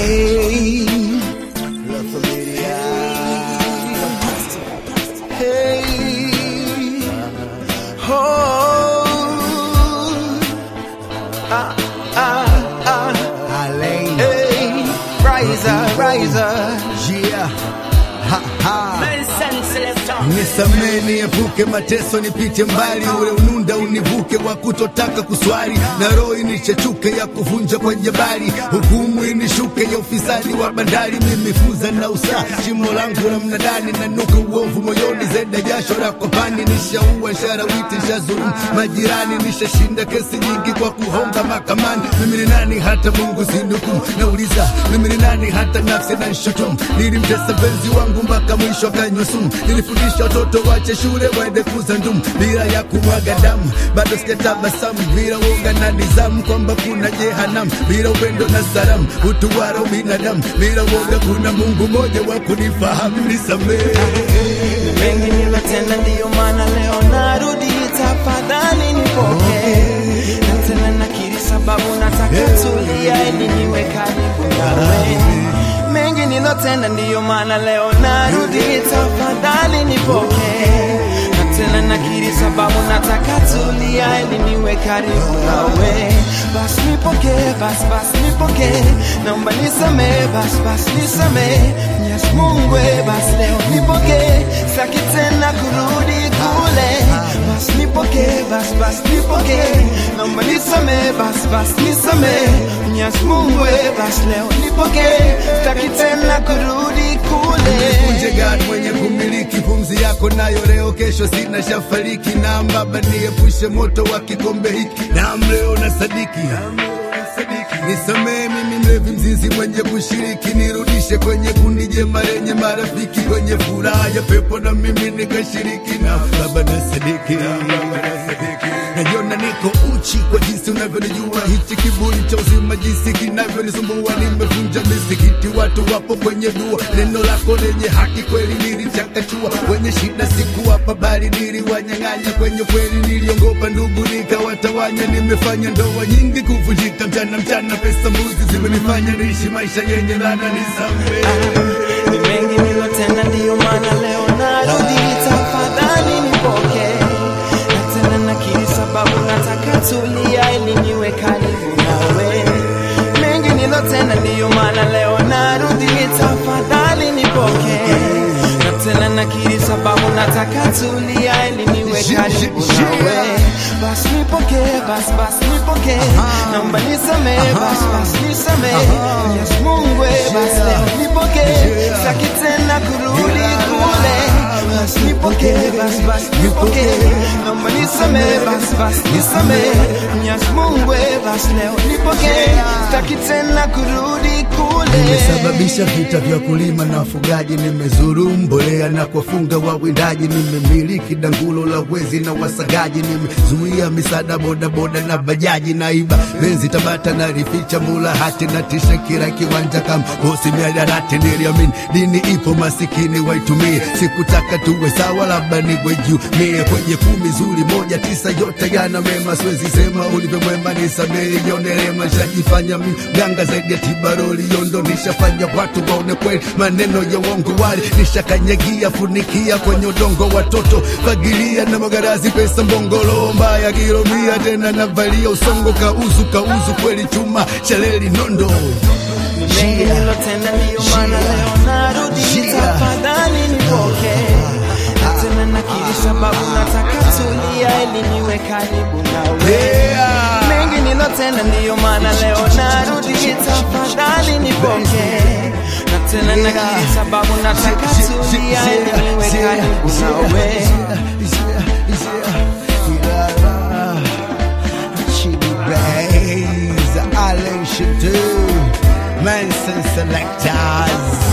Hey, La Familia. Hey, oh, ah, ah, ah. Alain. Hey, riser, riser. Yeah. Ha, ha. Nelson Selector. Nisamee niepuke mateso, nipite mbali, ule ununda univuke wa kutotaka kuswali, na roho inichechuke ya kuvunja kwa jabali, hukumu inishuke ya ufisadi wa bandari, mimi fuza na usaa, shimo langu la mnadani, nanuka uovu moyoni, zeda jasho la kopani, nishaua sharawiti, nishazulumu majirani, nishashinda kesi nyingi kwa kuhonga mahakamani. Mimi ni nani hata Mungu sinukumu? Nauliza mimi ni nani hata nafsi na nshutumu? Nilimtesa benzi wangu mpaka mwisho akanywa sumu. Nilifundisha watoto wache shule waende kuza ndumu bila ya kumwaga damu, bado sijatabasamu bila woga na nizamu kwamba kuna jehanamu bila upendo na salamu, utu wala binadamu bila woga, kuna Mungu mmoja wa kunifahamu. Nisamehe. mengi nilotenda, ndiyo maana leo narudi, tafadhali nipokee. Na tena nakiri sababu nataka tulia, ili niwe karibu nawe. Mengi nilotenda, ndiyo maana leo narudi, tafadhali nipokee. Na tena nakiri sababu nataka tulia, ili niwe karibu nawe. Bas nipokee, bas bas nipokee, naomba nisamee, bas bas nisamee. Mwenyezi Mungu, eh, bas leo nipokee, sitaki tena kurudi kule. Bas nipokee, bas bas nipokee, naomba nisamee, bas bas nisamee. Mwenyezi Mungu, eh, bas leo nipokee, sitaki tena kurudi kule. Mje God mwenye kumiliki pumzi yako nayo leo, kesho sina shafariki. Na Baba niepushe moto wa kikombe hiki, na leo na sadiki Nisamee mimi mlevi mzinzi mwenye kushiriki, nirudishe kwenye kundi jema lenye marafiki, kwenye furaha ya pepo na mimi nikashiriki. Na Baba na sadiki najiona niko uchi kwa jinsi unavyonijua, hichi kiburi cha uzima jinsi kinavyonisumbua. Nimevunja misikiti, watu wapo kwenye dua, neno lako lenye haki kweli nilichakachua. Kwenye shida sikuwapa bali niliwanyang'anya, kwenye kweli niliongopa ndugu nikawatawanya. Nimefanya ndoa nyingi kuvunjika, mchana mchana, pesa mbuzi zimenifanya niishi maisha yenye laana. Nisamehe. Ni mengi nilotenda, ndiyo maana leo narudi, tafadhali nipokee. Na tena nakiri sababu nataka tulia, ili niwe karibu nawe. Mengi nilotenda, ndiyo maana leo narudi, tafadhali nipokee. Na tena nakiri sababu nataka tulia, ili niwe karibu nawe. Bas nipokee, bas bas nipokee, naomba nisamee, bas bas nisamee. Mwenyezi Mungu, eh, bas leo nipokee, sitaki tena kurudi kule. Bas nipokee, bas bas nipokee, naomba nisamee, bas bas nisamee. Mwenyezi Mungu, eh, bas leo nipokee, sitaki tena kurudi kule. Nimesababisha vita vya kulima na wafugaji, nimezuru mbolea na kuwafunga wawindaji, nimemiliki dangulo la wezi na wasagaji, nimezuia misaada bodaboda na bajaji, naiba benzi Tabata na rificha mula hati na tisha kila kiwanja kama bosi miadarati. Niliamini dini ipo, masikini waitumie, sikutaka tuwe sawa, labda niwe juu mie kwenye kumi zuri moja tisa, yote yana mema, siwezi sema ulivyo mwema, nisamehe yonerema, shajifanya mi ganga zaidi ya tibaroli yondo, nishafanya watu waone kweli maneno ya uongo, wali nishakanyagia funikia kwenye udongo, watoto fagilia na magarazi, pesa mbongolo mbaya kilomia, tena navalia usongo, kauzu kauzu kweli chuma shaleli nondo mengi nilotenda, ndiyo maana leo narudi, Yeah. tafadhali nipokee. Na tena nakiri sababu nataka tulia, ili niwe karibu nawe. Yeah. Mengi nilotenda, ndiyo maana leo narudi, tafadhali nipokee. Na tena nakiri sababu nataka tulia, ili niwe karibu nawe. Chidi Bays, Alain Shadou, Manson Selectors.